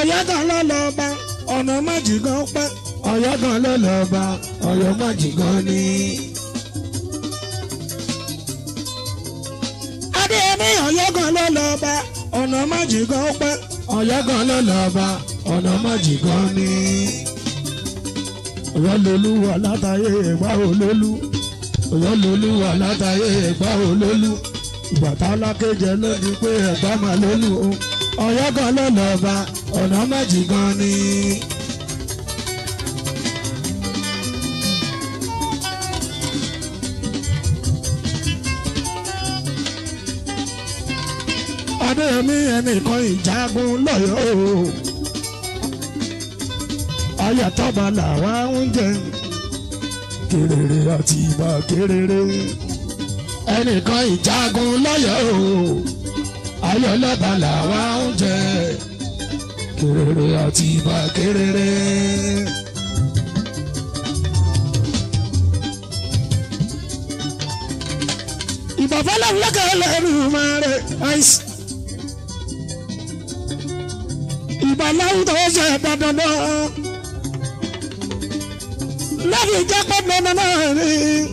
ọ̀yọ́ kan ló lọ bá ọ̀nà májì gan pẹ́ ọ̀yọ́ kan ló lọ bá ọ̀yọ́ májì gan ni. adéyẹmí ọ̀yọ́ kan ló lọ bá ọ̀nà májì gan pẹ́ ọ̀yọ́ kan ló lọ bá ọ̀nà májì gan ni. ọ̀yọ́ lolúwa látàyè ẹ̀gbá olólú ọ̀yọ́ lolúwa látàyè ẹ̀gbá olólú ìbàtà alákéjẹ ló di pé ẹ̀gbá máa lólú o ọ̀yọ́ kan ló lọ bá ọ̀nà májì gan ni. adéyẹmí ẹnìkan ìjagun lọ́yọ̀ọ́ o ayatollah làwa ń jẹ kéréré àti ìbá kéréré ẹnìkan ìjagun lọ́yọ̀ọ́ o ayọ̀lọ́ba làwa ń jẹ kéréré àti ìbá kéréré. ìbàfẹ́lẹ́ ńlẹ́kẹ̀ẹ́ lẹ́rù máa rẹ̀ àìsí. ìbàláwù tó ṣe dandan náà lẹ́bi jẹ́ pé dandan náà rí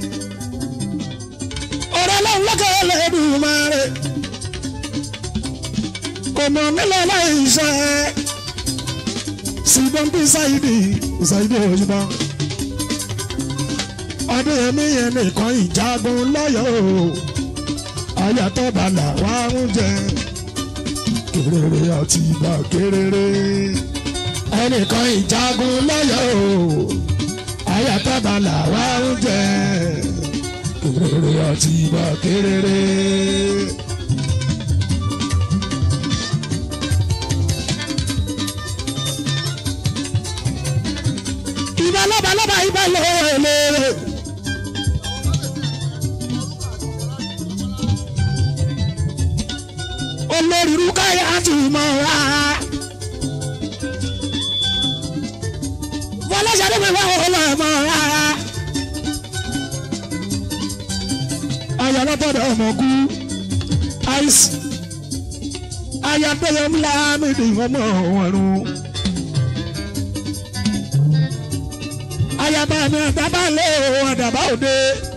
ọ̀rẹ́ lọ́wọ́ lọ́kẹ́ lẹ́bi máa rẹ̀ kò mọ̀ nílẹ̀ láì ṣe ṣùgbọ́n bí ṣáìdì ṣáìdì òṣùpá ọdún yẹmí yẹn nìkan ìjagun lọ́yọ̀ọ́ ayàtọ̀ bàlà wà ń jẹ kéréré àti ìgbà kéréré. ẹnìkan ìjagun lọ́yọ̀ o ayatollah làwa ń jẹ kéréré àti ìgbà kéréré. ìbá lọ́ba lọ́ba ìbá lọ́wọ́ lére. olórí rúkáyà ti mọ̀ wá. fọlọ́sàdé mi wá wọ́n lọ mọ̀ wá. ayọ̀lọ́tọ̀dọ̀ ọmọ kú àìsí ayọ̀tọ̀yọ̀ ńlá mídì ọmọ ọ̀run. ayaba mi àtàbà lé ọ̀dàbà òde.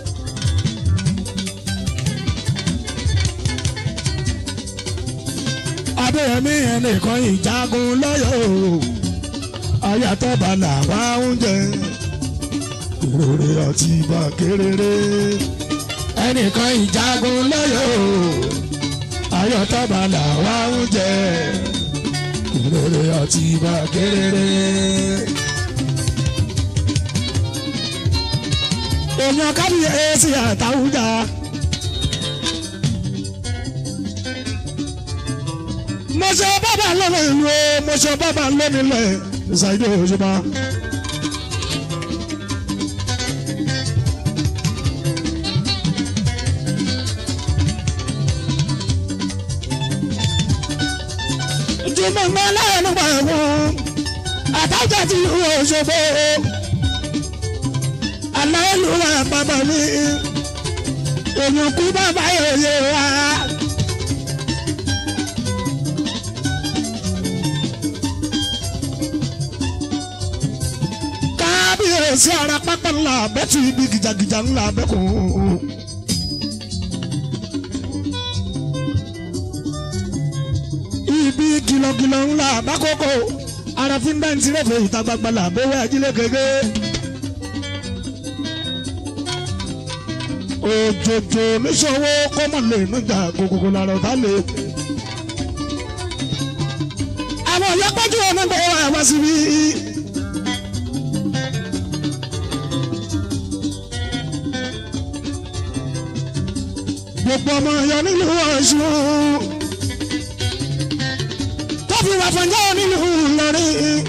adéyẹmí ẹnìkan ìjagun lọ́yọ̀ o ayatọ̀ bàlà wá oúnjẹ kéréré àti ìbá kéréré ẹnìkan ìjagun lọ́yọ̀ o ayatọ̀ bàlà wá oúnjẹ kéréré àti ìbá kéréré. èèyàn kábíyèsí àtàwùjá. mo ṣe bàbá lọ́nà ìlú o mo ṣe bàbá lónìlẹ̀ ṣàìdó òṣùpá. jùmọ̀ ń bá láàánú pa ẹ̀wọ̀n àtàjà ti òṣogbo aláìlúwa bàbá mi èèyàn kú bàbá yòòyè wa. kábíyèsí ara pápá ńlá bẹ́tù ibi gìjàgìjà ńlá bẹ́kùn. ibi kìlọ̀kìlọ̀ ńlá bákòókò ara fi ń bá ń tirẹ̀fẹ̀ ìta gbagba làbẹ́wẹ́ ajílẹ̀ kéke. òjòjò níṣòwò kọ́mọ̀ lè nígbà gbogbo lára ọ̀tá lè. àwọn ọ̀yọ́pẹ́jù ọ̀nà bọ̀ wá wá síbí. gbogbo ọmọ ọ̀yọ́ nílùú Ọ̀ṣun tó fi wà fọ̀njọ́ nílùú Ìlọrin.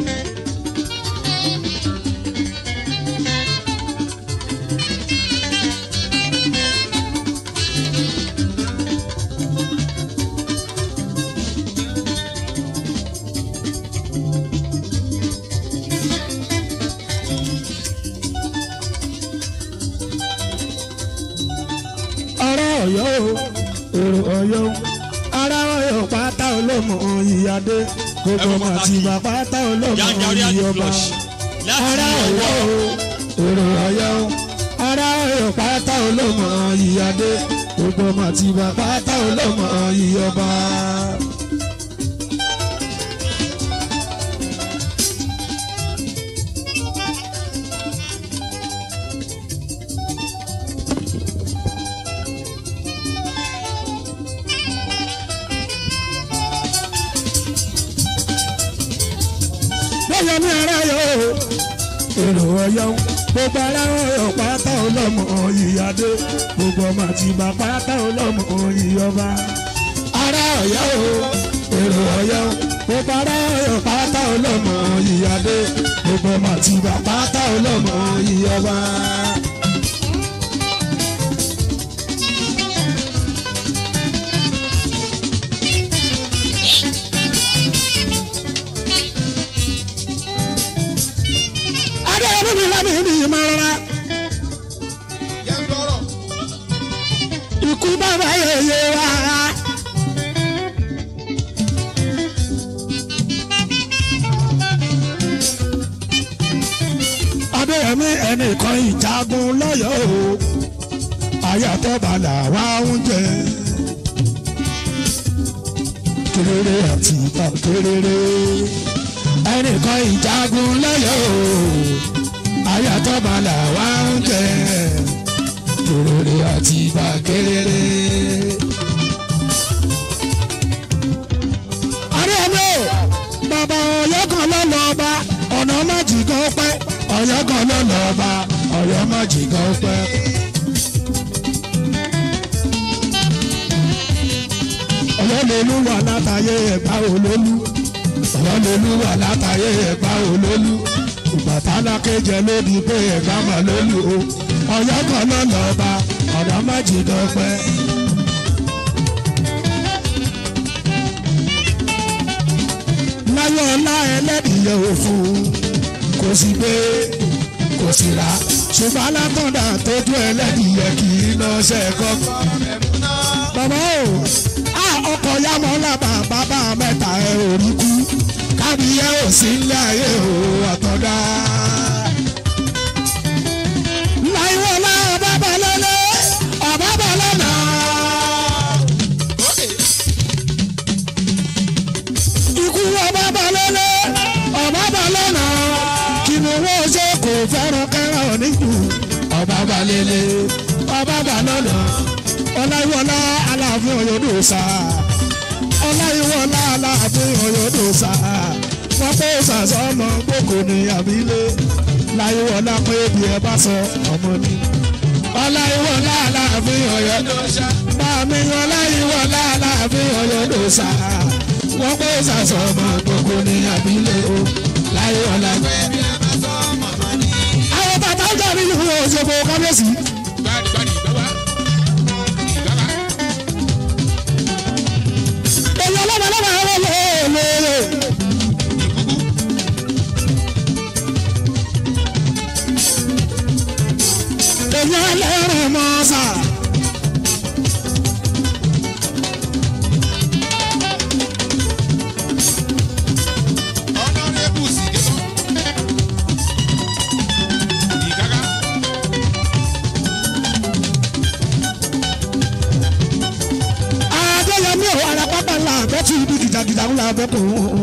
ọ̀rọ̀ ọ̀yọ́ o èrò ọ̀yọ́ o ara ọ̀yọ́ pátá olóyè. olómọ ìyáde gbogbo ọmọ àti bàpátá olómọ Yanjari àti ìyọba flush. ará Láti ọ̀yọ́ ọwọ́. o èrò ọ̀yọ́ o ará ọ̀yọ́ pátá olómọ ìyáde gbogbo ọmọ àti bàpátá olómọ ìyọba. bóyá ní ara yọ èrò ọ̀yọ́ gbogbo ara ọ̀yọ́ pátá ọlọ́mọ ìyáde gbogbo ọmọ àti ìbá pátá ọlọ́mọ ìyọba. ara ọ̀yọ́ o èrò ọ̀yọ́ gbogbo ara ọ̀yọ́ pátá ọlọ́mọ ìyáde gbogbo ọmọ àti ìbá pátá ọlọ́mọ ìyọba. adé ọdún mi lábẹ́ ibi ìmọ̀ rárá. ikú bàbá yẹyẹ wa. adéyẹmí ẹnìkan ìjagun lọ́yọ̀ọ́ o ayatollah wà oúnjẹ kéréré àti ìgbà kéréré ẹnìkan ìjagun lọ́yọ̀ọ́ o ayatollah wà oúnjẹ kéréré àti ìgbà kéréré. adéyẹmí o bàbá ọ̀yọ́ kan ló lọ bá ọ̀nà májì kan pẹ́ ọ̀yọ́ kan ló lọ bá ọ̀yọ́ májì kan pẹ́. ọlọ́lọ́lú wà látàyè ẹ̀gbá olólú ọlọ́lọ́lú wà látàyè ẹ̀gbá olólú ìbàtà lákéjẹ lóbi pé ẹ̀gbá mà lólú o ọ̀yọ́ kan ló lọ bá ọ̀nà májì kan pẹ́. láyọ̀ ọlá ẹlẹ́dìyẹ òfun kò sí gbé kò sí ra ṣùgbọ́n alákọ̀ọ́dà tójú ẹlẹ́dìyẹ kì í lọ ṣẹ́kọ́. bàbá o a ọkọ̀ yamọ̀ lábà bàbá mẹ́ta ẹ̀ ò rí kú kábíyẹ ò sí ilé ayé o àtọ̀dá. láyọ̀ ọlá ọba balẹ̀lẹ̀ ọba balẹ̀nà. ikú ọba balẹ̀lẹ̀ ọba balẹ̀nà kí ni wọ́n ṣe kò fẹ́ràn kẹ́ràn níjù ọba balẹ̀lẹ̀ ọba balẹ̀nà ọláyíwọlá aláàfin ọ̀yọ́dọ̀sà ọláyíwọlá aláàfin ọ̀yọ́dọ̀sà wọ́n pé sàṣọmọ gbòkò ní àbílẹ̀ láyíwọlá pé bí ẹ bá sọ ọmọ ni ọláyíwọlá aláàfin ọ̀yọ́dọ̀sà bàmí ọláyíwọlá aláàfin ọ̀yọ́dọ̀sà wọ́n pé sàṣọmọ gbòkò ní àbílẹ̀ o láyíwọlá pé bí ẹ bá sọ ọmọ ni. àwọn bàbá ń dàbí ìlú òṣèlú kábíyèsí. Gbadi gbadi gbaba. Gbaba. èyí ọlọ́mọ ọlọ́mọ àwọn olóòlè. èyí ẹlẹ́rìn mọ́sà. Honorable Sigeso. Igaga. adéyẹmí ò ara pápá ńlá àbẹ́tù ibi gìjàgìjà ńlá àbẹ́tù.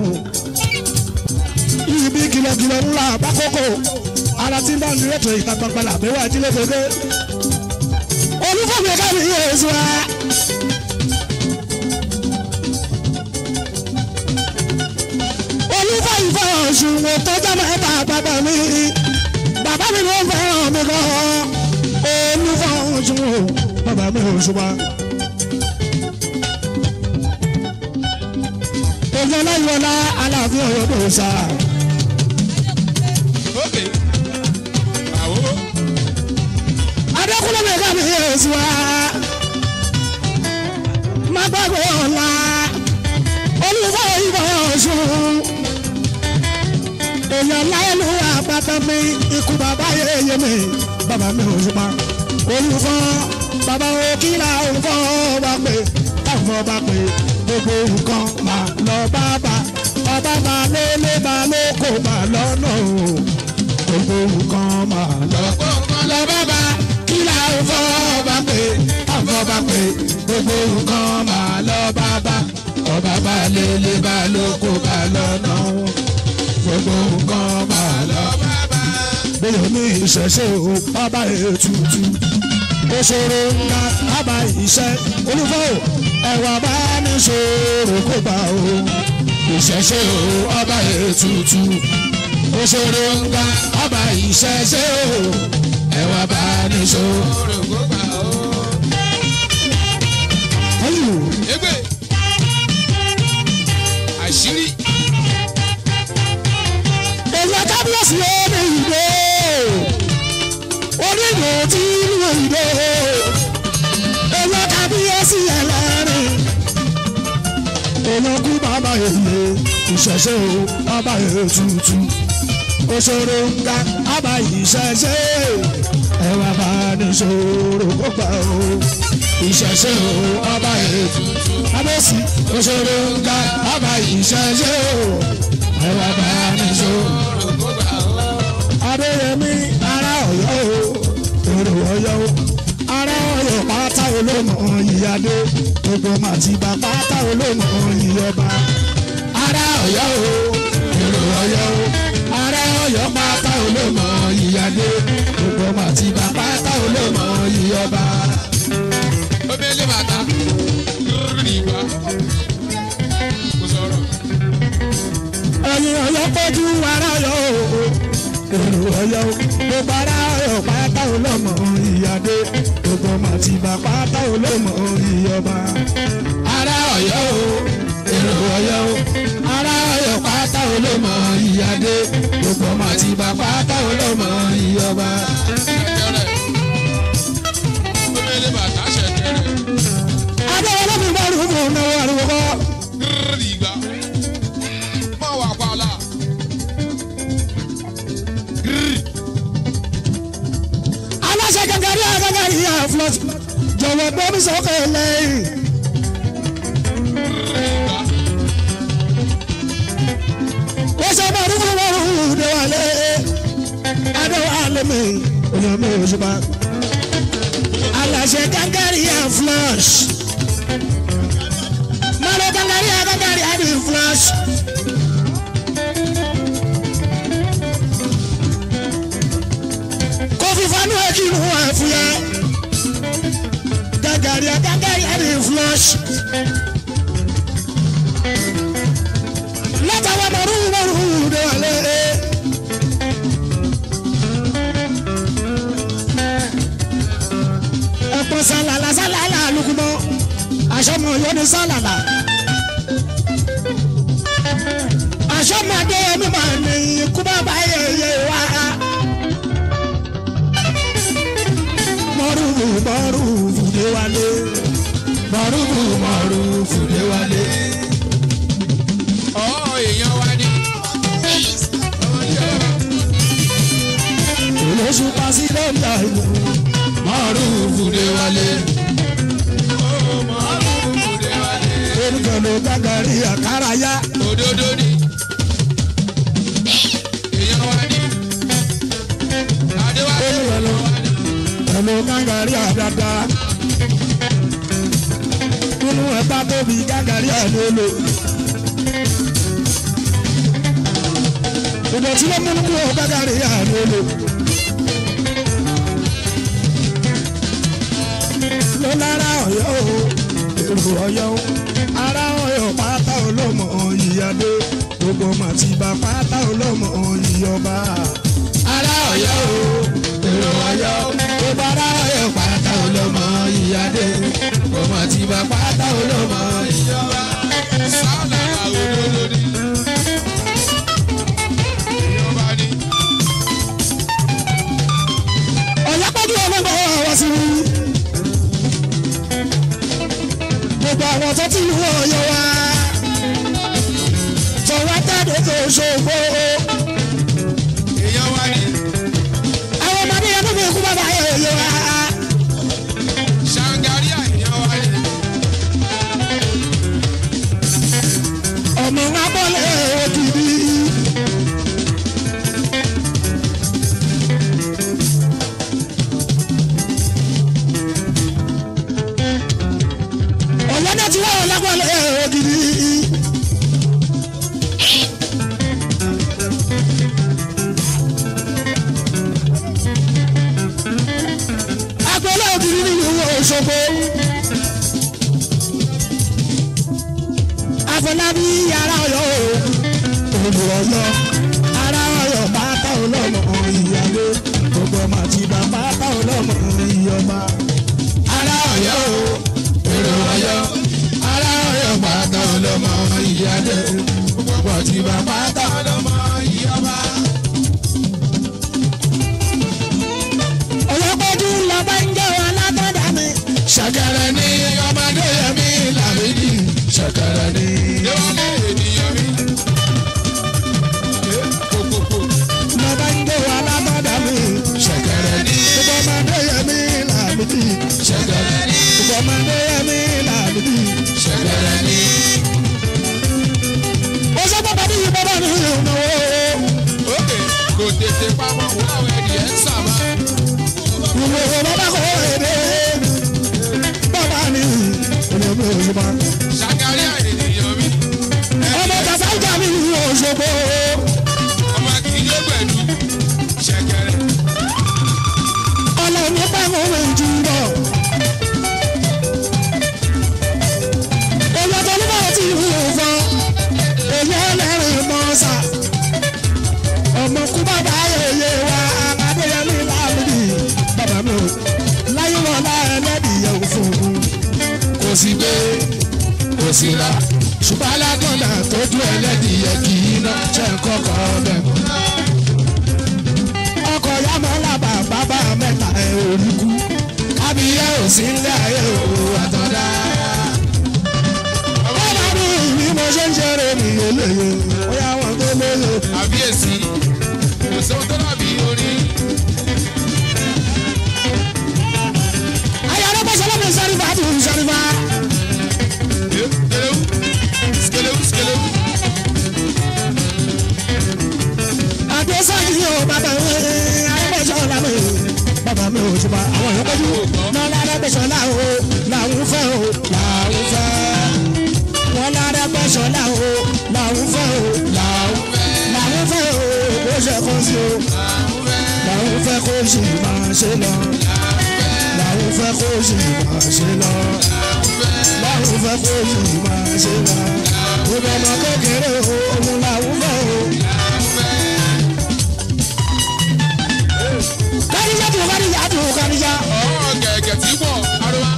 ibi kìlọ̀kìlọ̀ ńlá àbákòkò ara tí ń bá ní ètò ìta gbangba làbẹ́wò àjílé gbogbo. olúfọ̀mí káàdì yóò èso wa. olúfọ̀ ìfọ̀ ọ̀sùn wò tọ́jà mẹ́ta bàbá mi. bàbá mi ló fẹ́ràn mi gan. olúfọ̀ ọ̀sùn wò bàbá mi ò ṣùgbọ́n. èyí ọláyíwọlá aláàfin ọ̀yọ́ tó sá. Okay. Àwo. adékúnlé mi káàmì yéésù wa. má gbàgbé ọ̀la olùfọ̀ ìbọn ọ̀ṣun. èyí ọláyẹlú àpáta mi ikú bàbá yéye mi bàbá mi ò ṣùpá. olùfọ̀ bàbá òkìlà olùfọ̀ bá pè káfọ̀ bá pè gbogbo nǹkan máa lọ bábà ọba máa lélẹ̀ máa lóko máa lọ́nà o gbogbo nǹkan máa lọ lọ bábà kí là ń fọ́ ọba pé àfọ̀bà pé gbogbo nǹkan máa lọ bábà ọba máa lélẹ̀ máa lóko máa lọ́nà o gbogbo nǹkan máa lọ bábà bóyá ní ìṣẹ̀ṣe o ọba ètùtù òṣèré ńlá bàbá iṣẹ́ olúfọ́ ẹ̀wà bá ní ṣòro kó bá o ìṣẹ̀ṣe o ọba ètùtù òṣèré ńlá bàbá ìṣẹ̀ṣe o ẹ̀wà bá ní ṣòro kó bá o. Egbe. Àṣírí. èyí kábíyèsí ó ní ìdè onídò tí inú ìdè èyí kábíyèsí ẹlẹ́rìn olókùn bàbá èyí ìṣẹ̀ṣe o bàbá ètùtù òṣèré ńgá bàbá ìṣẹ̀ṣe ẹwà bá ní ṣòro kó gbà o ìṣẹ̀ṣe o bàbá ètùtù kábíyèsí òṣèré ńgá bàbá ìṣẹ̀ṣe o ẹwà bá ní ṣòro adéyẹmí ará ọ̀yọ́ o èrò ọ̀yọ́ o ará ọ̀yọ́ pátá olómọ ìyáde gbogbo màtìgbà pátá olómọ ìyọba ará ọ̀yọ́ o èrò ọ̀yọ́ o ará ọ̀yọ́ pátá olómọ ìyáde gbogbo màtìgbà pátá olómọ ìyọba. Omele bàtà. Rìbá. Kò sọ̀rọ̀. ẹ̀yin ọ̀yọ́ pọ̀jù ará ọ̀yọ́ o èrò ọ̀yọ́ o gbogbo ará ọ̀yọ́ pátá olómọ ìyáde gbogbo màtìgbà pátá olómọ ìyọba. ará ọ̀yọ́ o èrò ọ̀yọ́ o ará ọ̀yọ́ pátá olómọ ìyáde gbogbo màtìgbà pátá olómọ ìyọba. Ṣẹ̀kẹ̀rẹ̀. Omele bàtà ṣẹ̀kẹ̀rẹ̀. adéwọlé mi bá rúbù náwó àrùbọ̀ kọ́. Rìbá. Mọ̀ wà pàlà. Rì. aláṣẹ gàgàrí àgàgàrí àfúlọ́sì jọ̀wọ́ gbọ́mí sọ́kè lẹ́yìn. Rìbá. wọ́n ṣe bá rúbù lọ́rùn déwálé adéwálé mi òyìn mi ò ṣùpá. aláṣẹ gàgàrí àfúlọ́sì mọ́lẹ̀ gàgàrí àgàgàrí àdì fúlọ́sì. kofi fanu ekinu ẹfuya gàgàrí àgàgàrí àdì fúlọ́sì. látàwọn mọ̀rú mọ̀rú déwálé. ẹ̀pọ̀ sálàlà sálàlà lukumọ́ aṣọ́mọ yọni sálàlà. aṣọ́mọdé ẹni máa ní ikú bàbá yẹyẹ wá. mọ̀rúfù mọ̀rúfù déwálé mọ̀rúfù mọ̀rúfù déwálé. Ọ̀ èèyàn wa ni. olóṣù pàṣẹ lọ́jà ìlú mọ̀rúfù déwálé. orúkọ ló gàgàrí àkàràyá. Òdodo ni. Èèyàn wa ni. Adéwálé. orúkọ ló ẹ̀lò gàgàrí àdàdà. nínú ẹ̀bá tóbi gàgàrí àlélò. ìdọ̀tí ló múnú kúrò gàgàrí àlélò. ló lára ọ̀yọ́ o èrò ọ̀yọ́ o ara ọ̀yọ́ pátá olómọ ìyáde gbogbo màtìbà pátá olómọ ìyọba. ara ọ̀yọ́ o èrò ọ̀yọ́ o gbogbo ara ọ̀yọ́ pátá olómọ ìyáde gbogbo màtìbà pátá olómọ ìyọba. Sálà òdodo ni. Èèyàn wa ni. ọ̀yápẹ́jú ọlọ́gbọ̀n ọ̀wọ́ sí i. gbogbo àwọn tó ti lù ọ̀yọ́ wa tọwọ́ jáde tó ṣòfò. Èèyàn wa ni. àwọn ọmọdé yẹn tó fi kú bàbá yẹ̀yẹ̀ wa. Ṣàǹgáríà èèyàn wa ni. ara ọ̀yọ́ o olù ọ̀yọ́ ara ọ̀yọ́ pátá ọlọ́mọ ìyálé gbogbo ọmọ àti bàbá pátá ọlọ́mọ ìyọba ara ọ̀yọ́ o èrò ọ̀yọ́ ara ọ̀yọ́ pátá ọlọ́mọ ìyálé gbogbo àti bàbá pátá ọlọ́mọ ìyọba. ọlọ́pọ̀jù lọ́ba ń jẹ́ wọn látọ̀dá mi. ṣàkàrà ni ọmọdé yẹmi làmídì ṣàkàrà ni. Déwálé ènìyàn mi. Kòkòkò. lọ́ba ń jẹ́ wọn látọ̀dá mi. ṣàkàrà ni. gbogbo ọmọdé yẹmi làmídì ṣàkàrà ni. gbogbo ọmọdé yẹmi làmídì ṣàkàrà ni. ó sọ pé bàbá yìí bàbá mi ò náwó. Ókè kò tètè pamọ́ wọ́n àwọn ẹ̀dìyẹ ń sàmà. ìwé bàbá kò èdè. bàbá mi olómi òṣùpá. Ṣàkáríà ènìyàn mi. ọmọ kàfáìjà mi òṣogbo. Ọmọ kì í yé pẹ̀lú ṣẹ̀kẹ̀rẹ̀. ọlọ́run pẹ́ mọ́ mi jù lọ. èyí ọ̀tọ̀ ló bá ti hù fọ́ èyí ẹlẹ́rìí mọ́ sà. ọmọ kú bàbá yèyé wa adéyẹmí láàbùdì bàbá mi ò láyé wọn láàrin ẹlẹ́dìyẹ òfin kò sí gbé kò sí ra ṣùgbọ́n alágbọ̀nà tójú ẹlẹ́dìyẹ kì í ná ṣe ń kọ́kọ́ bẹ̀ mọ́ ọkọ̀ ya máa ń làbà bàbá mẹ́ta ẹ̀ orí kú kábíyá ò sí ilé ayé o àtọ̀dá. bàbá mi bí mo ṣe ń ṣeré mi eléyè ó yá wọn tó lóye. Àbíyèsí. Kò sóhun tó dàbí orin. ayé alábọ̀ṣẹ́ lọ́mọ sárifà tó ń sárifà. Skelewu. Skelewu skelewu. àdéṣáyé o bàbá mi alábọ̀ṣẹ́ làmì bàbá mi ò ṣùgbọ́n àwọn èèyàn pẹ́jù náà lárábẹ̀ṣọ́ làwọn làwọn fẹ́ o làwọn fẹ́ wọn lárábẹ̀ṣọ́ làwọn làwọn fẹ́ o làwọn làwọn fẹ́ o kó ṣe kó sí o làwọn fẹ́ kó sì máa ṣe lọ làwọn fẹ́ kó sì máa ṣe lọ làwọn fẹ́ kó sì máa ṣe lọ gbogbo ọmọ kékeré o òun làwọn fẹ́ o. kádìjà tó kádìjà tó kádìjà. Ọ̀rọ̀ gẹ̀gẹ̀ tí pọ̀ arúgbá.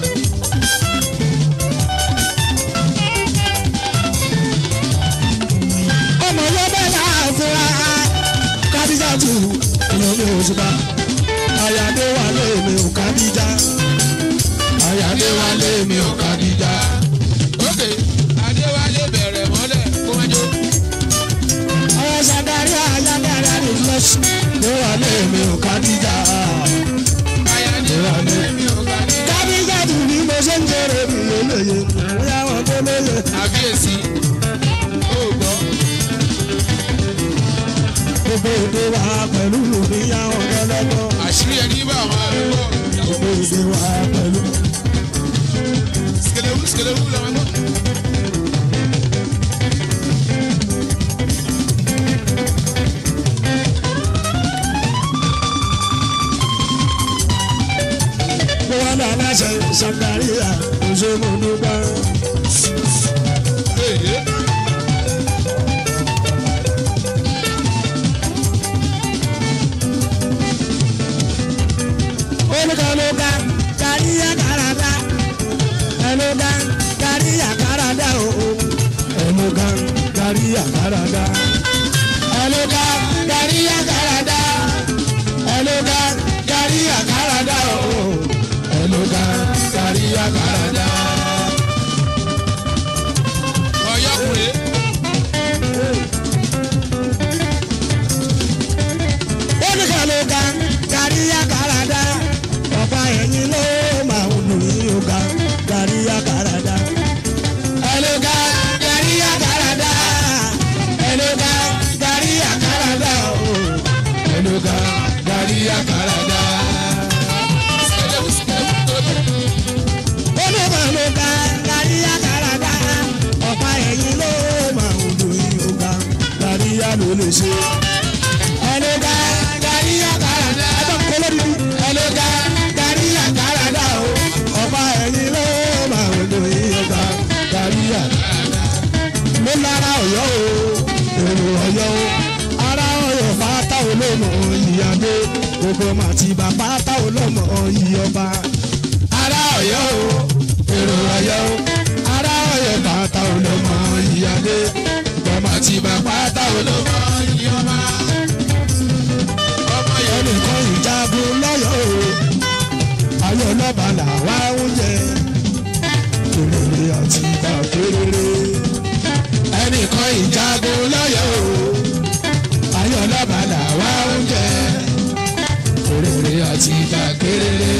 ọmọ yóò bẹ́ẹ̀ láàfin wa kádìjà tó olómi òṣùpá àyàdé wà lémi ò kádìjà àyàdé wà lémi ò kádìjà. Ókè Adéwálé bẹ̀rẹ̀ mọ́lẹ̀ kó má jó. ọ̀rọ̀ ṣàgárí àyàdé àyàdé flush ló wà lémi ò kádìjà. Ayáde wà lẹ́mí ọ̀gá ní. kádìjà tó bí mo ṣe ń jèrè mi lélẹ́yẹ bóyá wọn tó lóye. Àbíyèsí. Ó gbọ́. gbogbo èdè wa pẹ̀lú ìyàwó ọ̀gẹ́lẹ́gbọ́n. Àṣírí ẹni bá àwọn arúgbó. gbogbo èdè wa pẹ̀lú. Skelewu skelewu làwọn gbọ́. mo wá lọ aláṣẹ sàkáríà òṣèlú nígbà. Èyí. olùkọ́lùkà káríyà kárádá ẹlòkà káríyà kárádá o ẹlòkà káríyà kárádá ẹlòkà káríyà kárádá ẹlòkà káríyà kárádá o ẹlòkà káríyà kárádá. Ọ̀yọ́kùnrin. olùkọ́lùkà káríyà kárádá ọ̀pá ẹ̀yìn ló máa ń lù yín ọ̀gá káríyà kárádá. ẹlòkà káríyà kárádá ẹlòkà káríyà kárádá o ẹlòkà káríyà kárádá. Skelewu skelewu tóbi. olùkọ́lùkà káríyà kárádá ọ̀pá ẹ̀yìn ló máa ń lù yín ọ̀gá káríyà ló lè ṣe. ẹlòkà káríyà kárádá ẹ̀dọ́ kọ́lọ́dún ẹlòkà káríyà kárádá o ọ̀pá ẹ̀yìn ló máa ń lù yín ọ̀gá káríyà. mo lára ọ̀yọ́ o èrò ọ̀yọ́ o ará ọ̀yọ́ pátá olómọ ìyáde gbogbo màtí bàbá tá olómọ ìyọba ará ọ̀yọ́ o èrò ọ̀yọ́ o ará ọ̀yọ́ pátá olómọ ìyáde gbogbo màtí bàbá tá olómọ ìyọba ọmọ yẹn ẹnìkan ìjagun lọ́yọ̀ o ayọ̀ lọ́ba làwa ń jẹ òrèrè àti ìgbàgbére ẹnìkan ìjagun lọ́yọ̀ o ayọ̀ lọ́ba làwa ń jẹ òrèrè àti ìgbàgbére.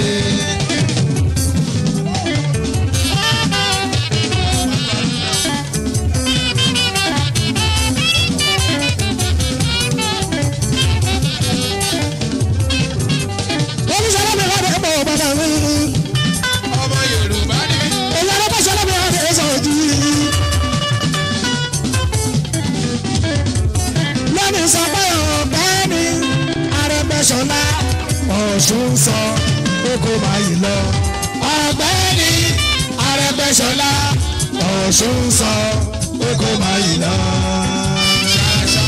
olùsọ̀rọ̀ mi wà ní ẹ̀bọ̀ bàbá mi. ọmọ yorùbá ni ìyára bá ṣọlá mi wà ní ẹ̀sán ojú yìí. lẹ́nu sọ pé ọ̀gbẹ́ ni Arẹ́gbẹ́ṣọlá Ọ̀ṣun sọ pé kó máa yìí lọ. ọ̀gbẹ́ ni Arẹ́gbẹ́ṣọlá Ọ̀ṣun sọ pé kó máa yìí lọ. ṣàṣà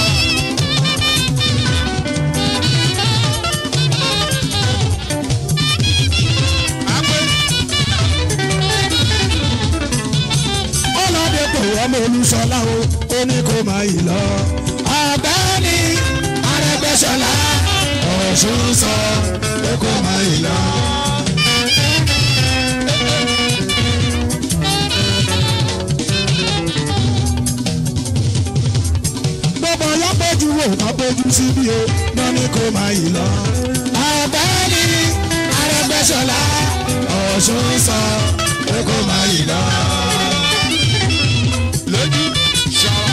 àpè ọlọ́dẹ kò ọmọ olùsọlá o ó ní kó máa yìí lọ. ọ̀gbẹ́ni Arẹ́gbẹ́ṣọlá Ọ̀ṣun sọ pé kó máa yìí lọ. gbogbo ọyọ́ péjú wò ká péjú síbí o lọ ní kó máa yìí lọ. ọ̀gbẹ́ni Arẹ́gbẹ́ṣọlá Ọ̀ṣun sọ pé kó máa yìí lọ. lójú ṣọwọ́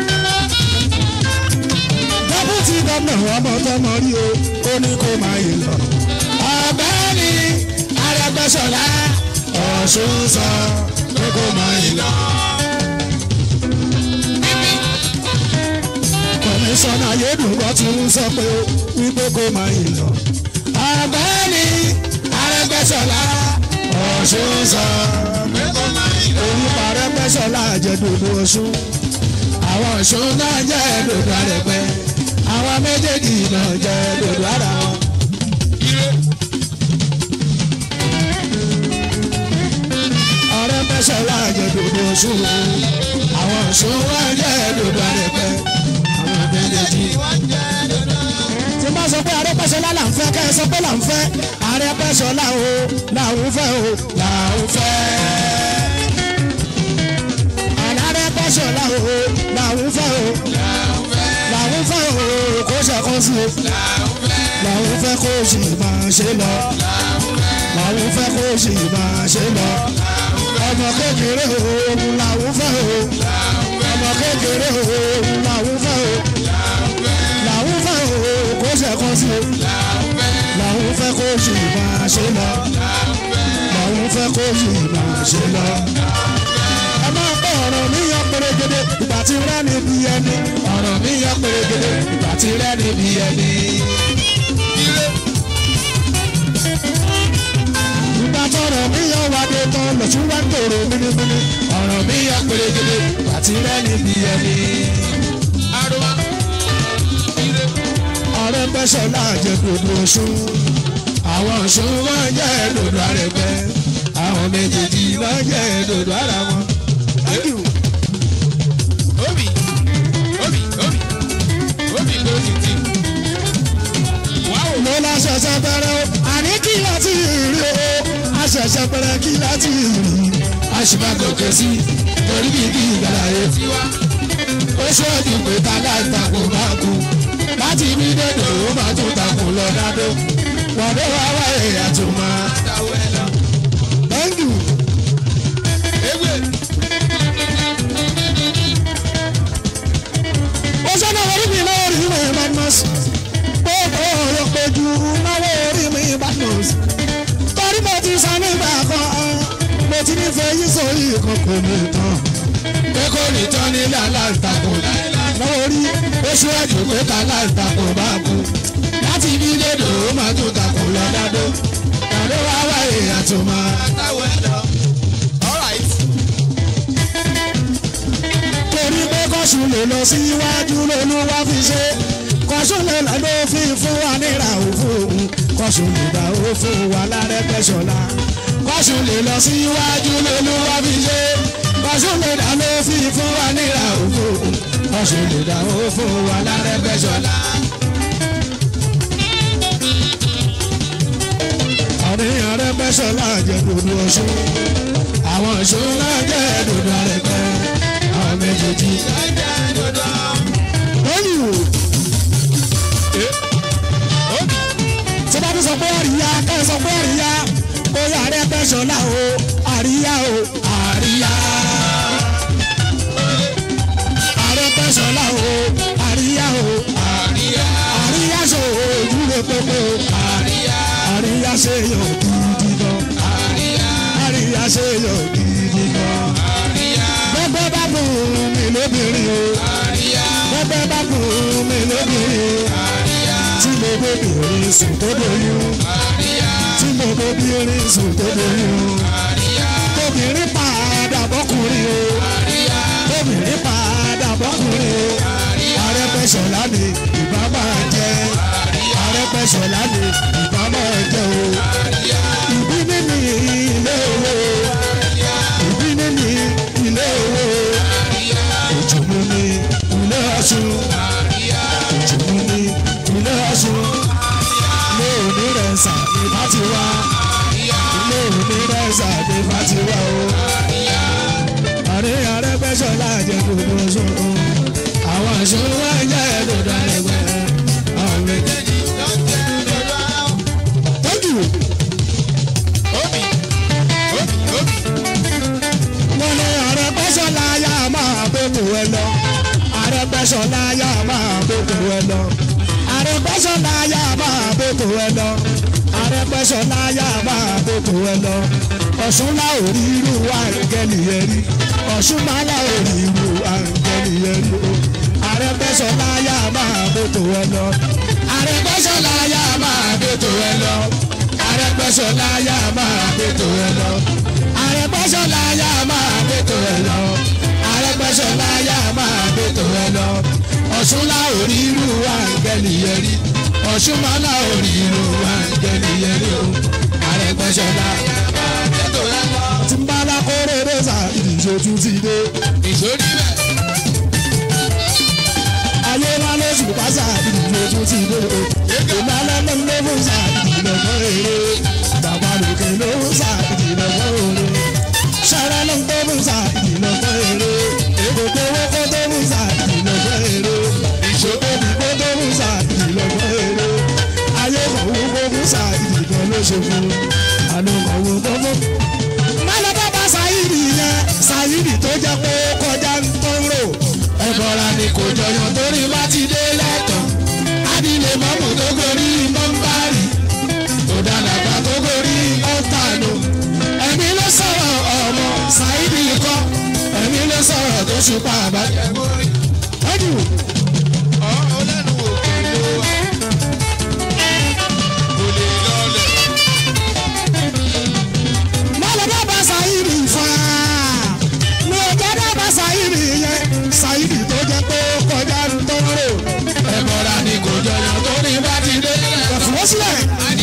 dẹ́bùtì gómìnà ọmọ tọmọ rí o ó ní kó máa yìí lọ. ọ̀gbẹ́ni Arẹ́gbẹ́ṣọlá Ọ̀ṣun sọ pé kó máa yìí lọ. kọmíṣánná ayédùnkọ́ ti ń sọ pé ó wípé kó máa yìí lọ. ọ̀gbẹ́ni Arẹ́gbẹ́ṣọlá Ọ̀ṣun sọ pé kó máa yìí lọ. orúkọ Arẹ́gbẹ́ṣọlá àjẹdòdò Ọ̀ṣun àwọn Ọ̀ṣun náà jẹ́ dòdò Arẹ́gbẹ́ àwọn méjèèjì náà jẹ́ dòdò ara wọn. ire Arẹ́gbẹ́ṣọlá àjẹdòdò Ọ̀ṣun àwọn Ọ̀ṣun náà jẹ́ dòdò Arẹ́gbẹ́ àwọn méjèèjì tí bá sọ pé Arẹ́gbẹ́ṣọlá là ń fẹ́ kẹ́ ẹ sọ pé là ń fẹ́ Arẹ́gbẹ́ṣọlá o làwọn fẹ́ o làwọn fẹ́. Arẹ́gbẹ́ṣọlá o làwọn fẹ́ o làwọn fẹ́ o kó ṣẹ̀kọ́ sí o làwọn fẹ́ kó sì máa ṣe lọ làwọn fẹ́ kó sì máa ṣe lọ ọmọ kékeré òun làwọn fẹ́ o ọmọ kékeré òun làwọn fẹ́ o làwọn fẹ́ o kó ṣẹ̀kọ́ sí o làwọn fẹ́ kó sì máa ṣe lọ làwọn fẹ́ kó sì máa ṣe lọ. ẹ máa gbọ́ ọ̀rọ̀ mi yan pérégedé ìgbà tí rẹ́ ni bí ẹni ọ̀rọ̀ mi yan pérégedé ìgbà tí rẹ́ ni bí ẹni. ire ìgbà tọrọ mi yan wádé tán lọ́tún wá ń tòrò mímímí ọ̀rọ̀ mi yan pérégedé ìgbà tí rẹ́ ni bí ẹni. arúgbó ire Arẹ́gbẹ́ṣọlá jẹ́ dòdò Ọ̀ṣun àwọn Ọ̀ṣun wọ́n jẹ́ dòdò Arẹ́gbẹ́ àwọn méjèèjì wọ́n jẹ́ dòdò ara wọn. Thank you. obi obi obi obi ló ti ti wáwò mo la ṣẹ̀ṣẹ̀ bẹ̀rẹ̀ o àní kí láti rí o a ṣẹ̀ṣẹ̀ bẹ̀rẹ̀ kí láti rí a sì máa gòkè sí torí bí kí ìgbàlá yẹn tiwa ó ṣọ́ọ̀dì pé ta láìtakùn bá kú láti bí dèdè ó máa tún takùn lọ dádó wàdó wá wá èèyàn tó máa. dáwọ́ ẹ lọ Thank you. ewé ó sọ́nà orí mi náà rí mi badmus gbogbo ọ̀yọ́ péjú náwó orí mi badmus torí mo ti sọ nígbà kan mo ti nífẹ̀ẹ́ yín sórí kan kò ní tán pé kò ní tán nílẹ̀ aláǹtakùn náwó orí ó ṣíwájú pé ká aláǹtakùn bá kú láti bí dédò ó máa tún takùn lọ dádó dádó wá wáyé àtúmọ̀. dáwọ́ ẹ lọ alright torí pé kó kọ́sùn lè lọ síwájú lolúwa fi ṣe kọ́sùn lè lọ ló fi fún wa níra òfin kọ́sùn lè dá ó fún wa lárẹ́gbẹ́sọ̀la kọ́sùn lè lọ síwájú lolúwa fi ṣe kọ́sùn lè dá ló fi fún wa níra òfin kọ́sùn lè dá ó fún wa lárẹ́gbẹ́sọ̀la. àárín Arẹ́gbẹ́ṣọlá jẹ́ dòdò ọ̀ṣun àwọn ọ̀ṣun náà jẹ́ dòdò Arẹ́gbẹ́ àwọn méjèèjì. lóyún o tí bá tún sọ pé àríyá kẹ́ ẹ sọ pé àríyá ó yà Arẹ́gbẹ́ṣọlá o àríyá o àríyá. Arẹ́gbẹ́ṣọlá o àríyá o àríyá ṣe òòjú rẹ pépé o àríyá ṣe yọ gidi gan àríyá ṣe yọ gidi gan bẹ́ẹ̀ bá bùn mí lóbìnrin o bẹ́ẹ̀ bá bùn mí lóbìnrin o tí mo bóbìnrin sùn tó doyún tí mo bóbìnrin sùn tó doyún tóbìnrin padà bọ́kùnrin o tóbìnrin padà bọ́kùnrin o Arẹ́gbẹ́ṣọlá ni ìbá máa jẹ́ Arẹ́gbẹ́ṣọlá ni ìbá máa jẹ́ o ìbí nínú ilé owó ìbí nínú ilé owó òjòmú ní ilé ọ̀ṣun òjòmú ní ilé ọ̀ṣun ilé òní rẹ̀ sà ní bá ti wá ilé òní rẹ̀ sà ní bá ti wá o àrí Arẹ́gbẹ́ṣọlá jẹ́ gbogbo ọ̀ṣun o àwọn ọ̀ṣun wá jẹ́ dòdò Arẹ́gbẹ́ àwọn méjèèjì. Thank you. wọ́n ní Arẹ́gbẹ́ṣọlá yá máa bókù ẹ lọ Arẹ́gbẹ́ṣọlá yá máa bókù ẹ lọ Arẹ́gbẹ́ṣọlá yá máa bókù ẹ lọ Arẹ́gbẹ́ṣọlá yá máa bókù ẹ lọ Ọ̀ṣun lá ò rí irú àǹgẹ́lì yẹn rí Ọ̀ṣun má lá ò rí irú àǹgẹ́lì yẹn rí o Arẹ́gbẹ́ṣọlá yá máa bókù ẹ lọ Arẹ́gbẹ́ṣọlá yá máa bókù ẹ lọ Arẹ́gbẹ́ṣọlá yá máa bókù ẹ lọ. Arẹ́gbẹ́ṣọlá yá máa bètò ẹ lọ. Arẹ́gbẹ́ṣọlá yá máa bètò ẹ lọ. Ọ̀ṣun lá orí irú àǹgẹ́lì yẹn rí. Ọ̀ṣun má lá orí irú àǹgẹ́lì yẹn rí o. Arẹ́gbẹ́ṣọlá yá máa bètò ẹ lọ. Tí n bá lákòrè rẹ́sà ìdíje tún ti dé. Ayé wa ló sùn pásá ìdíje tún ti dé o. Ìmọ̀lẹ́ ló ń lé fún sa ìdílé fún èrè. Bàbá lòkè ló ń sa ìdílé fún èrè sara ló ń tó mú sa ìdìnnà fún èrè èkó tó wó kó tó mú sa ìdìnnà fún èrè ìṣòkò bí kó tó mú sa ìdìnnà fún èrè ayé kọ̀wé kó mú sa ìdìnnà ló ṣe fún àná kọ̀wé tó fún. mọ́lá bàbá Saheed yẹn Saheed tó jẹ́ pé ó kọjá ń tó ń rò ẹ̀bọ̀ra ni kò jọyàn torí bá ti dé lẹ́tọ̀ọ́ adìlẹ̀ mọ́mù tó gorí mọ́ńbárì tó dàdàgbà tó gorí ọ̀tànù ẹ̀mí ló sọ̀rọ̀ ọmọ Saheed kọ́ ẹ̀mí ló sọ̀rọ̀ tó ṣùpá àbájẹ́ mórí. Thank you. Mọ́lẹ̀ dábàá Saheed fa. Mi ò jẹ́ dábàá Saheed yẹn. Saheed tó jẹ́ pé ó kọjá ń tó ń rò. Ẹ̀bọ̀ra ni kò jọyàn tó ní bá ti dé. Ẹ̀fọ́ sílẹ̀.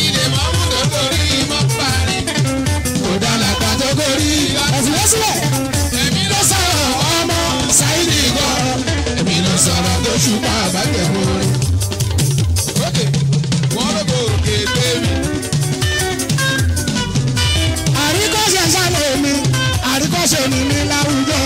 Kò dàlàpà tó gorí. Ẹ̀fọ́ sílẹ̀. Èmi ló sọ̀rọ̀ ọmọ Saheed kọ́. Èmi ló sọ̀rọ̀ tó ṣùpá àbájẹ́ mórí. àríkọ́ṣe sálẹ̀ mi àríkọ́ṣe mi ní láwùjọ.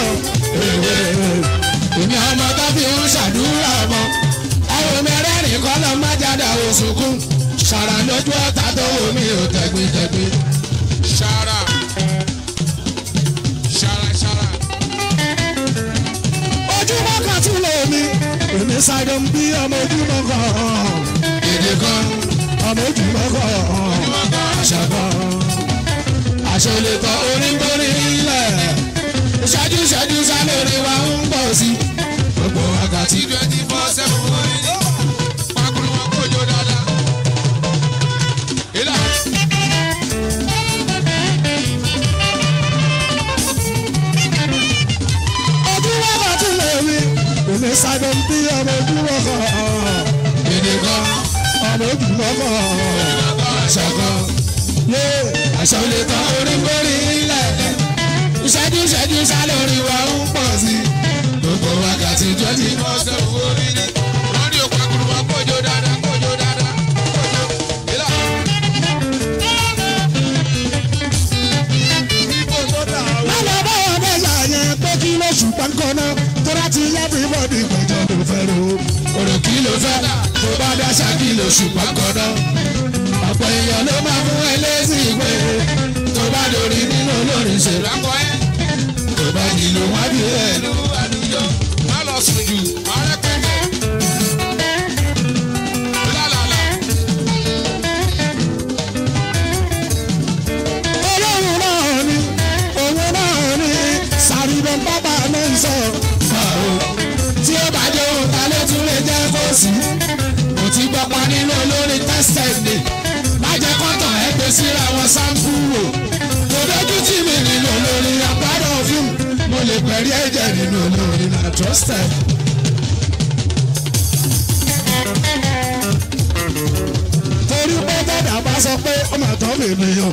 èmi ọmọ tó fi ń ṣàdúrà ọmọ ọ̀rọ̀ mẹ́rẹ́ẹ̀rin kọ́ lọ má jáde àwọn sunkún ṣàrà lójú ọ̀tá tó wò mí ò tẹ̀gbìntẹ̀gbìn. Ṣara. Ṣara ṣara. ojúmọ́ kan tún lè mi èmi ṣàjọ ń bí ọmọ ojúmọ́ kan èdè kan ọmọ ojúmọ́ kan àṣà kan àṣà olè kan orí ń borí ilẹ̀ ìṣẹ́jú ìṣẹ́jú sálórí wa ń pọ̀ sí gbogbo wákàtí. twenty four seven wọ́n ní. Pakuru wọn kò jó dáadáa. Ilá. ojúmọ́ kan tún lè mi ló ń bí ọmọ ojú wọ́kọ̀. Èdè kan, ọmọ ojú wọ́kọ̀. àṣà kan. yé Aṣọ lè tán orí kórì ilẹ̀. Ìṣẹ́jú ìṣẹ́jú sá lórí wa ń pọ̀ sí. Gbogbo wákàtí twenty four seven orí ni. Wọ́n ní òkú akuru wa kójó dáadáa kójó dáadáa. Kójó. Ilá. lọ́lọ́ báwọn mẹ́ta yẹn pé kí ló ṣùgbọ́n kan náà tó láti everybody gbẹ̀jọ́ ló fẹ́ ro. Òrò kí ló fẹ́ tó bá dáṣà kí ló ṣùgbọ́n kọ́dọ̀. Ọ̀pọ̀ èèyàn ló máa fún ẹ lésì pé tó bá lórí nínú olórin ṣe lákọ̀ ẹ́. Tó bá nílò wá bí ẹ̀ ló àdúgbò. Má lọ sùn jù, má rẹ́pẹ̀tẹ̀. Lálàlà. ọlọ́run náà ni òun náà ni sàrìbọ̀ bàbá náà ń sọ. tí ó bá jẹ́ òun ta ló tún lè jẹ́ kó sí. kò tí gbọ́pọ̀ nínú olórin tested ni. má jẹ́ kọ́tàn ẹ gbé síra wọn sáńpù wò. kò dójú tì mí nínú olórin àpárọ̀ fún. mo lè pẹ̀rí ẹ̀jẹ̀ nínú olórin na trusted. torí pé dàdà bá sọ pé ọmọ àtọ́ mi nìyàn.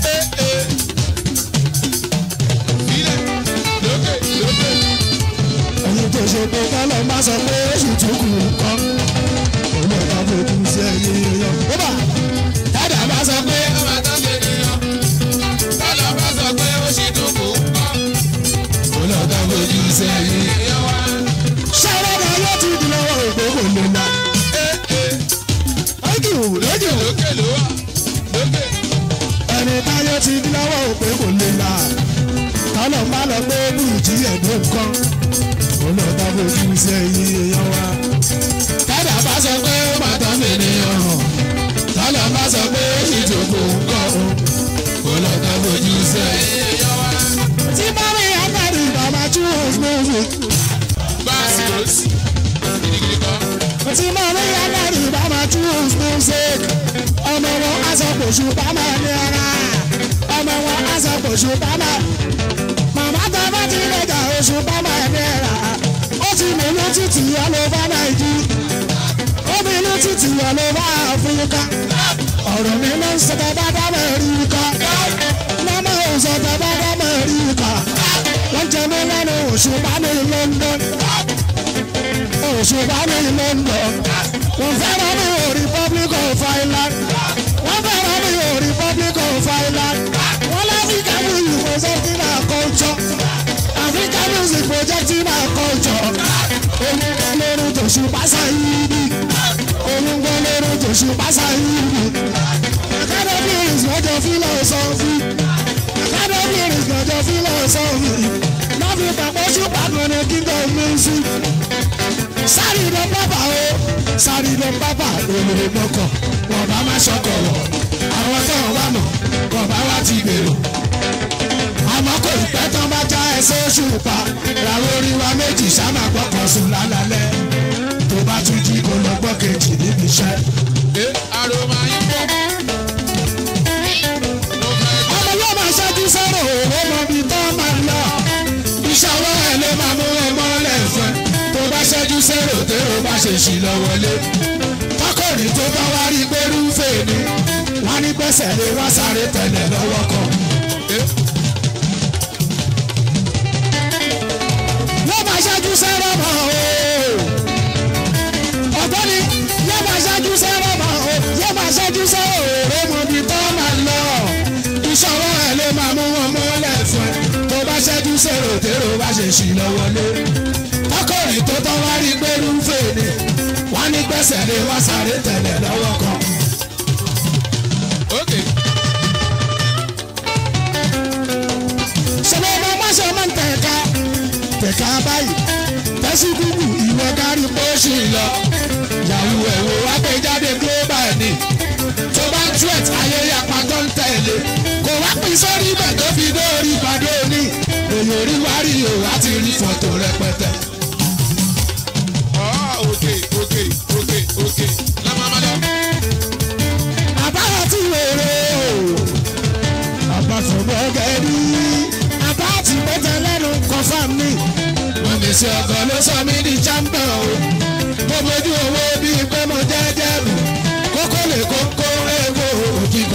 Ilé lókè lókè. ẹni tó ṣe pé kọ́lọ́ bá sọ pé oṣù tó kù kọ́. òun náà bá fojú sí ẹyin èèyàn. ó bà Dádà bá sọ pé ọmọ àtọ́gbé nìyàn. Tọ́lá bá sọ pé ó ṣì dùn kó kọ́. Olóòótọ́ fojú sẹ́yìn èèyàn wá. ṣẹ́wọ́n yóò ti di lọ́wọ́ ògbó kò lè la. Thank you, thank you. Lókè ló wà. Lókè. ẹni táyọ̀ ti di lọ́wọ́ ògbó kò lè la. kọ́lọ́ bá lọ pé bùjí ẹ̀dùn kan. òun náà bá fojú sí ẹyin èèyàn wa. Dádà bá sọ pé ó máa tán mi nìyàn. Tọ́lá bá sọ pé ó ṣì dùn kó kọ́. Olóòótọ́ fojú sẹ́yìn èèyàn wá. tí bá rí agbárí bàbá choose music. Báàsì ló sì. Gidigidi kan. tí bá rí agbárí bàbá choose music. ọmọ wọn aṣọ kòṣù bàbá ní ara. ọmọ wọn aṣọ kòṣù bàbá. màmá tó bá ti lọ́jà oṣù bàbá ní ara. ó ti mìíràn títì ọlọ́ba nàìjíríà. ó mìíràn títì ọlọ́ba áfíríkà. ọ̀rọ̀ mi ló ń sọ bàbá dábẹ̀ rí ká. màmá ò sọ bàbá dábẹ̀ rí ká. wọ́n jẹ mí lẹ́nu òṣùpá ní London. òṣùpá ní London. wọ́n fẹ́ràn mi ò Republic of Ireland. wọ́n fẹ́ràn mi ò Republic of Ireland. wọ́n láfíríkà music projecting our culture. Africa music projecting our culture. òun gbọ́ lórí tòṣùpá sáyidi. òun gbọ́ lórí tòṣùpá sáyidi. academy is lọ́jọ́ philosophy. academy is lọ́jọ́ philosophy. láfi pàpọ̀ ṣùpá kan ní kingdom music sáré lọ pápá o sáré lọ pápá olórí mọ́kọ̀ wọ́n bá má ṣọkọ̀ wọ̀ àwọn tó ń wá mọ̀ wọ́n bá wá ti gbèrò. àmọ́ kò ní pẹ́ tán bá já ẹsẹ̀ oṣù pa làwọn orin wa méjì sábà gbọ́kàn sùn lálálẹ́ tó bá tún jí kó lọ gbọ́ kejì níbi iṣẹ́. Ẹ aroma yín pọ̀. Ló fẹ́ gbọ́. ọmọ yóò máa ṣáájú sọ̀rọ̀ òwò mọ ibi tó máa lọ. ìṣàwọ̀ ẹ̀ ló máa mú ẹ mọ́lẹ̀ fún ẹ. tó bá ṣẹ́jú sẹ́rò tẹ́rọ bá ṣe ṣì lọ wọlé. tọkọrin tó bá wá rí pẹ̀lú fèèní wọ́n ní gbèsè lé wá sáré tẹ̀lé lọ́wọ́ kan. yóò máa ṣáájú sẹ́rọ̀ mọ́ o. ọ̀gbọ́ni yóò máa ṣáájú sẹ́rọ̀ mọ́ o. yóò máa ṣáájú sẹ́rọ̀ òró mọ ibi tó máa lọ. ìṣàwọ̀ ẹ̀ ló máa mú wọn mọ́lẹ̀ fún ẹ. tó bá ṣẹ́jú sẹ́rò tẹ́rọ bá ṣe ṣì lọ wọlé. tọkọrin tó tọ́ wá rí pẹ̀lú fèèní wọ́n ní gbèsè lé wá sáré tẹ̀lé lọ́wọ́ kan. Okay. ṣẹlẹ̀ ọmọ máṣe máa ń tẹ̀ka tẹ̀ka báyìí tẹ́sí gúgù ìwọ kárí pósì lọ yàwó ẹ̀wò agbẹjáde global ni tó bá ń tweet ayẹyẹ apátọ́ ń tẹ̀lé kò wá pín sórí ibẹ̀ tó fi dórí ìpàdé òní èyí orí wá rí o láti rí fọ́tò rẹpẹtẹ. Ah, okay, okay, okay, okay. Lámàmálọ́. àbáwọ̀ tí wèrè o àbáfọ̀mọ́ gẹ̀ẹ́dì àbá ti pẹ́tẹ́ lẹ́nu confam ni wọ́n mi sí ọkọ̀ ló sọ mí di champion o.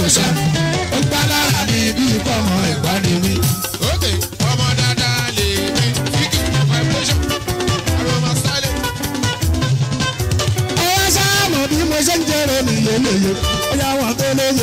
ṣá ó gbá lára mi bí kọ́mọ ẹ̀gbá ni mí. Okay, ọmọ dáadáa lè mi. Fíkì vibration. Aroma style. ọwọ́ sáàmù bí mo ṣe ń jẹrẹ mi yéyeye ó yà wọ́n tó lóye.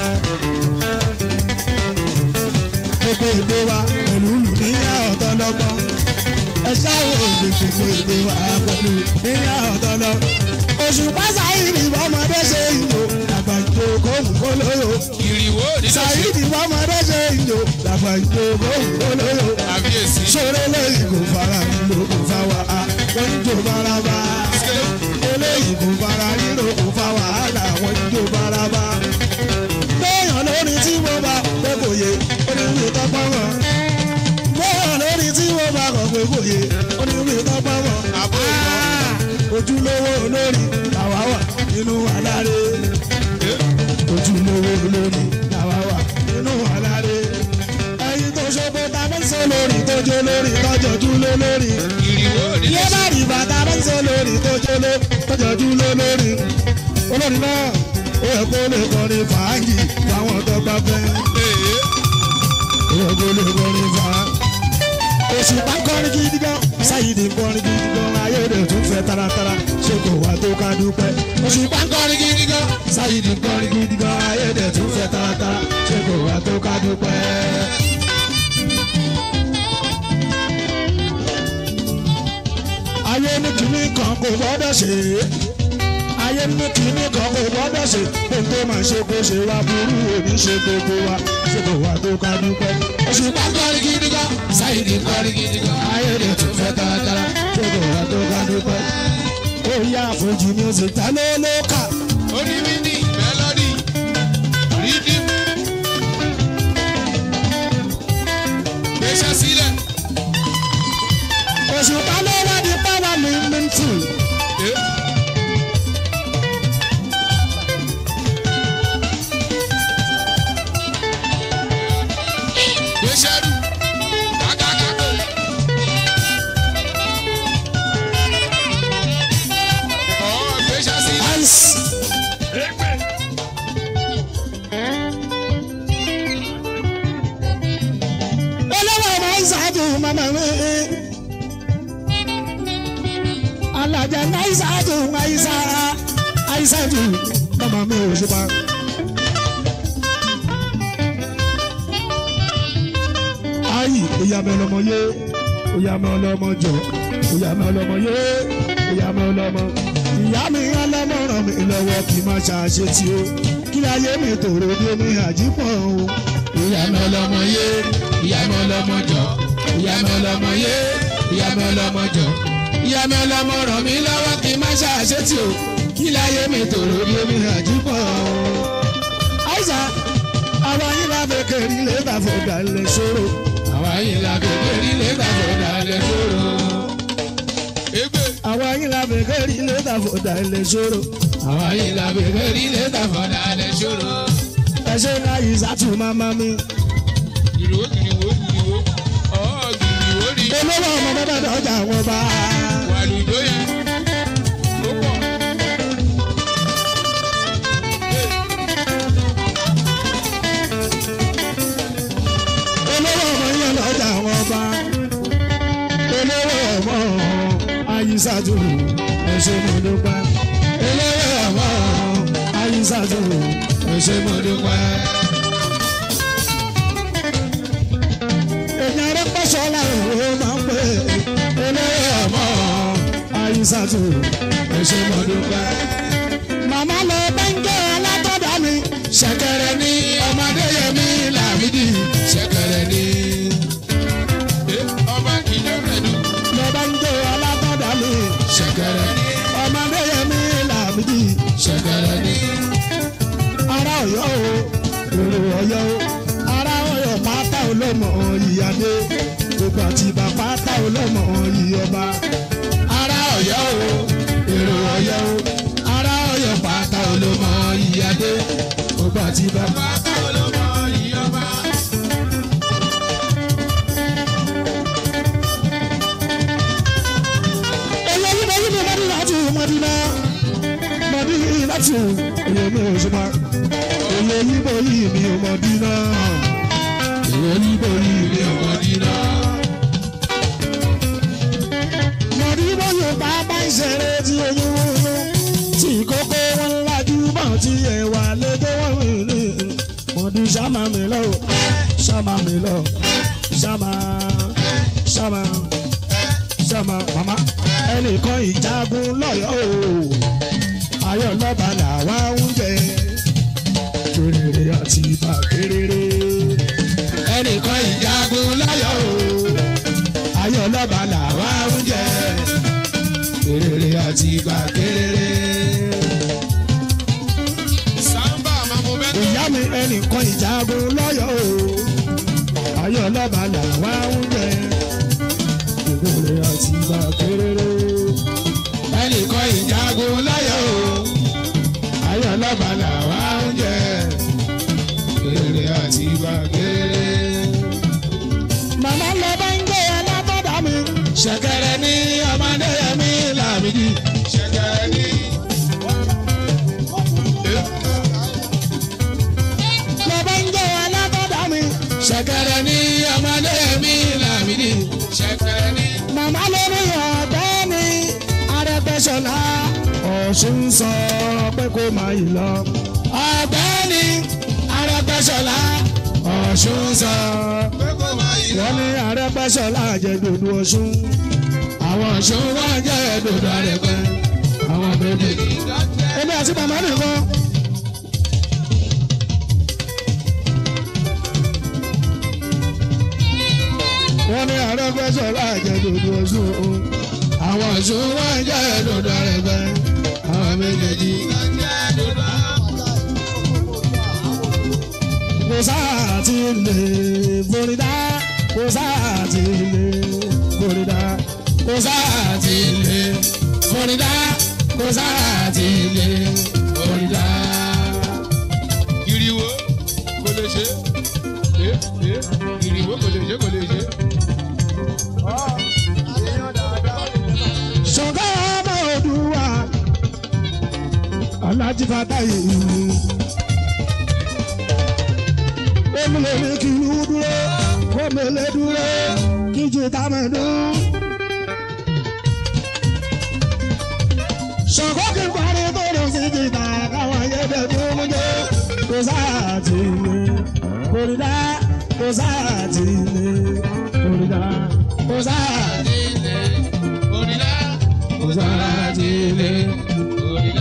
gbogbo èdè wa pẹ̀lú níyà ọ̀tọ̀ lọ́gbọ́n ẹ ṣáwó èdè gbogbo èdè wa pẹ̀lú níyà ọ̀tọ̀ lọ. òṣùpá sáyìnì bọ́mọdé ṣe ìlò àgbàjọ kóhùn kólóyò. Ìrìwò nílò ṣe. sáyìnì bọ́mọdé ṣe ìlò àgbàjọ kóhùn kólóyò. Àbíyèsí. sọ̀rọ̀ lẹ́yìn kò fara nílò kò fa wa wọ́n ń jò baraba. eléyìí kò fara nílò kò fa wàhálà wọ́n ń jò baraba. béèyàn lórí tí mo bá pé kò yé oníwì tọ́pọ̀ mọ́. béèyàn lórí tí mo bá kọ̀ pé kò yé oníwì tọ́pọ̀ mọ́. Àbó Ah, ojúlówó olórí làwa wà nínú àlàré. ojúlówó olórí làwa wà nínú àlàré. ẹyin tó ṣopo ta fẹ́ sọ lórí tó jó lórí tọ́jọ́jú lé lórí. Ìrìwò nílò Ilé ṣe. bá rí bàtà bá ń sọ lórí tó jóló tọ́jọ́jú lé lórí. Olórí náà ó yẹ kó lè kọrin fàájì fáwọn tó bá fẹ́. Ee, Ó yẹ kó lè kọrin fàájì. Òṣùpá ń kọrin gidi gan, Sáyidì ń kọrin gidi gan, ayé rẹ̀ tún fẹ́ taratara, ṣé kò wá tó ká dúpẹ́. Òṣùpá ń kọrin gidi gan, Sáyidì ń kọrin gidi gan, ayé rẹ̀ tún fẹ́ taratara, ṣé kò wá tó ká dúpẹ́. ayé ní kìíní kan kò gbọ́dọ̀ ṣe é ayé ní kìíní kan kò gbọ́dọ̀ ṣe kó tó máa ṣe kó ṣe wá burú òní ṣe gbogbo wa ṣe kò wá tó ká dúpẹ́. òṣùpá kọrin gidi gan Sáyidì kọrin gidi gan ayé rẹ̀ tún fẹ́ taratara ṣe kò wá tó ká dúpẹ́. ó yá àfojì music ta ló ló kà. onímìnì, melody, rhythm. Gbéṣẹ́ sílẹ̀. òṣùpá ló wá di power movement tool. Ee, gbéṣẹ́ rù. Kákákákó. Ọ̀ gbéṣẹ́ sílẹ̀. ice. olówó ọmọ ìsàdù mama mi. alájà ní ìsàdù àìsà àìsàdù mama mi ò ṣùpá. ayi ìyá mi ọlọmọ yé ìyá mi ọlọmọ jọ ìyá mi ọlọmọ yé ìyá mi ọlọmọ ìyá mi ọlọmọ ràn mí lọ́wọ́ kí n má ṣàṣetì o kí ayé mi tòrò bí omi àjípọ̀ o ìyá mi ọlọ́mọ yé ìyá mi ọlọ́mọ jọ ìyá mi ọlọ́mọ yé ìyá mi ọlọ́mọ jọ ìyá mi ọlọ́mọ ràn mí lọ́wọ́ kí n má ṣàṣetì o kí láyé mi tòrò bí omi àjípọ̀ àìsà àwọn yìí lábẹ́ kẹrin lè bá fọdà lè ṣòro àwa yìí la bèbè rí lẹ́gbà fọdà lẹ sọ̀rọ̀ Egbe. àwọn yìí lábẹ́ kẹrin lè bá fọdà lè ṣòro àwa yìí la bèbè rí lẹ́gbà fọdà lẹ sọ̀rọ̀ ẹṣẹ náà yìí sátú máma mi Gìrìwó gìrìwó gìrìwó. Ọ̀ gìrìwó rí. olówó ọmọ bàbá dọjà wọn bá Wà lùdó yẹn. Ó pọ̀. olówó ọmọ yẹn lọjà wọn bá olówó ọmọ ayísàtú ẹṣẹ mo dúpẹ́ olówó ọmọ ayísàtú ẹṣẹ mo dúpẹ́. èèyàn rẹ pọ̀ṣọ́ làwọn ò máa ń pè é olówó ọmọ ayísàtú ẹṣẹ mo dúpẹ́. màmá lọ bẹ́ńkẹ́ alátọ́dá mi ṣẹ̀kẹ̀rẹ̀ ní ọmọdé yẹmí làmídì ṣẹ̀kẹ̀rẹ̀ ní. Ee, ọba ìjọ mẹ́nu. lọ bẹ́ńkẹ́ alátọ́dá mi ṣẹ̀kẹ̀rẹ̀ ní ọmọdé yẹn mi làmìdí ṣẹ̀kẹ̀rẹ̀ ní. ara Ọ̀yọ́ o èrò Ọ̀yọ́ o ara Ọ̀yọ́ pátá olómọ ìyáde gbogbo àti bàbá pátá olómọ ìyọba ará Ọ̀yọ́ o èrò Ọ̀yọ́ o ará Ọ̀yọ́ pátá olómọ ìyáde gbogbo àti bàbá. Pátá olómọ ìyọba. olórí bá yí mi mọ́dí láti mọ́dí náà mọ́dí láti èyí mi ò ṣe máa èyí èyí níbo yìí mi ò mọ̀ dínà èyí níbo yìí mi ò mọ̀ dínà. mọ̀dí bóyá bàbá ìṣeré tí oyún wúlò tí kókó wọn lajú bọ̀ tí ẹ̀wà lédè wọ́n rìn ní mọ̀dí sámà mi lọ sámà mi lọ sámà sámà sámà màmá ẹnìkan ìjagun lọ́yọ̀ o ayọ̀ lọ́ba làwa ń jẹ kéréré àti ibà kéréré ẹnìkan ìjagun lọ́yọ̀ o ayọ̀ lọ́ba làwa ń jẹ kéréré àti ibà kéréré. Samba máa mú bẹ́ẹ̀. ìyá mi ẹnìkan ìjagun lọ́yọ̀ o ayọ̀ lọ́ba làwa ń jẹ kéréré àti ibà kéréré ẹnìkan ìjagun lọ́yọ̀ o ayọ̀ lọ́ba làwa ń jẹ kéré àti ibà kéré. màmá lọ bá ń gbé alábọ́dà mi ṣẹ̀kẹ̀rẹ̀ ní ọmọdé mi làmìdí. Ṣẹ̀kẹ̀rẹ̀ ní. lọ bá ń gbé alábọ́dà mi ṣẹ̀kẹ̀rẹ̀ ní ọmọdé mi làmìdí. Ṣẹ̀kẹ̀rẹ̀ ní. màmá lórí ọ̀dọ́ mi arẹgbẹ́sọ̀lá ọ̀ṣun sọ pé kó máa yìí lọ. ọ̀gbẹ́ni arẹgbẹ́sọ̀lá ọ̀ṣun sọ Pé kò máa yí lọ. wọ́n ní arẹgbẹ́sọ̀lá jẹ́ dòdò ọ̀ṣun. àwọn ọ̀ṣun wọ́n jẹ́ dòdò arẹgbẹ́ àwọn méjèèjì. èmi àti màmá nìkan. wọ́n ní arẹgbẹ́sọ̀lá jẹ́ dòdò ọ̀ṣun. àwọn ọ̀ṣun wọ́n jẹ́ dòdò arẹgbẹ́ àwọn méjèèjì. kò sáà ti lè borídá kò sáà ti lè borídá kò sáà ti lè borídá kò sáà ti lè borídá. Ìrìwò kò lè ṣe. Ẹ ẹ ìrìwò kò lè ṣe kò lè ṣe. ṣọ̀gá ọmọ òdùwà alájí fatayi omele ní kí inú dúró omele dúró kí jìtá mẹ́dún. ṣọ̀gá kí n parí tó lọ sí jìtá káwọn ayédè tó mú jẹ́ kò sáà tì lé kórìdá kò sáà tì lé kórìdá kò sáà tì lé Òrìlà kò sáà tì lé. òrìlà.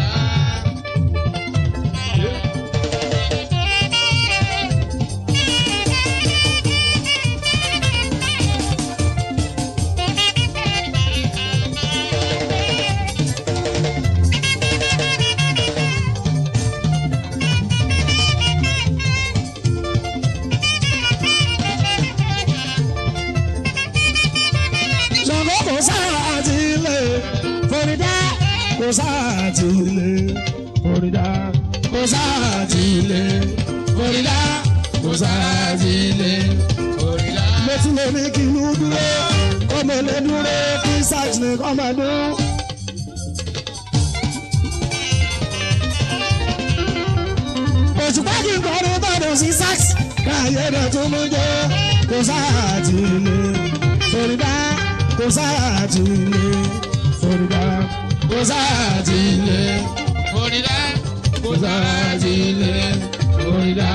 ṣọ̀gọ́ kò sáà ti lè forídá kò sáà ti lè forídá kò sáà ti lè forídá kò sáà ti lè forídá. mo ti lè ní kí inú dúró kó mo lè dúró kí sax ní kọ́ máa dún. òṣùpá kì í kọrin tọ́dọ̀ sí sax káyé rẹ̀ tún mú jẹ́ kò sáà ti lè forídá kò sáà ti lè forídá kò sáà ti lè Òrìlà kò sáà ti lè forídá.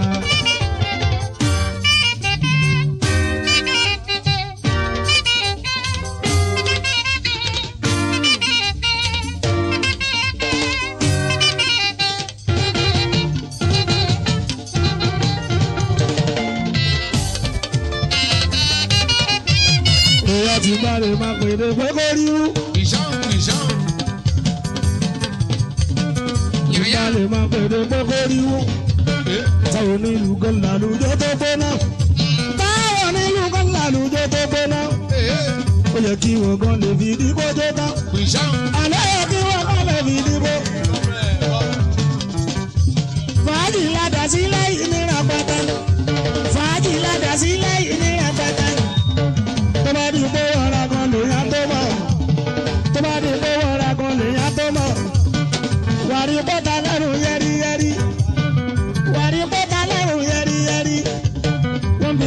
èèyàn ti bá lè máa pè é pé kó rí rú. ìṣàn ìṣàn. bá Yàyà lè máa pè é pé kó rí rú. ẹ táwọn onílù kan làlùjọ tó gbóná. táwọn onílù kan làlùjọ tó gbóná. ẹ ó yẹ kí wọn gan lè fi dìbò tó tán. ìṣàn. àlẹ́ yẹ kí wọn gan lè fi dìbò. fàájì ládàá sílẹ̀ ìnira pátá. fàájì ládàá sílẹ̀ ìnira pátá. tó bá di pé wọ́ra kan lèèyàn tó mọ̀. tó bá di pé wọ́ra kan lèèyàn tó mọ̀. wàrí bọ́tà lẹ́rù yẹ́rìyẹ́rì. wàrí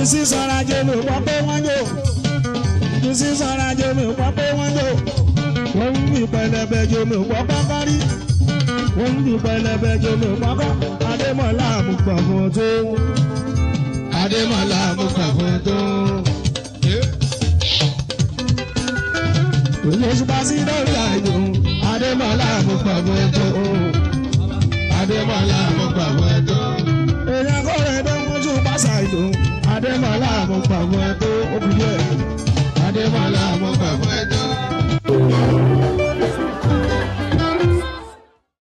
sí sọ́ra jẹ́ mi gbọ́ pé wọ́n jò jù sí sọ́ra jẹ́ mi gbọ́ pé wọ́n jò wọ́n ń bí pẹlẹbẹ jẹ́ mi gbọ́ kọ́kọ́ rí wọ́n ń bí pẹlẹbẹ jẹ́ mi gbọ́ kọ́ adémọ̀lá àmúgbà fún tó adémọ̀lá àmúgbà fún tó. Olóṣùpá sí lórí àjò adémọ̀lá àmúgbà fún tó. Adémọ́lá mo gbà wọ́n tó. èèyàn kọ́ rẹ̀ tó ń kúnjú pásá ìlú adémọ̀lá àmúgbà fún tó ó kù díẹ̀. Adémọ́lá mo gbà wọ́n tó.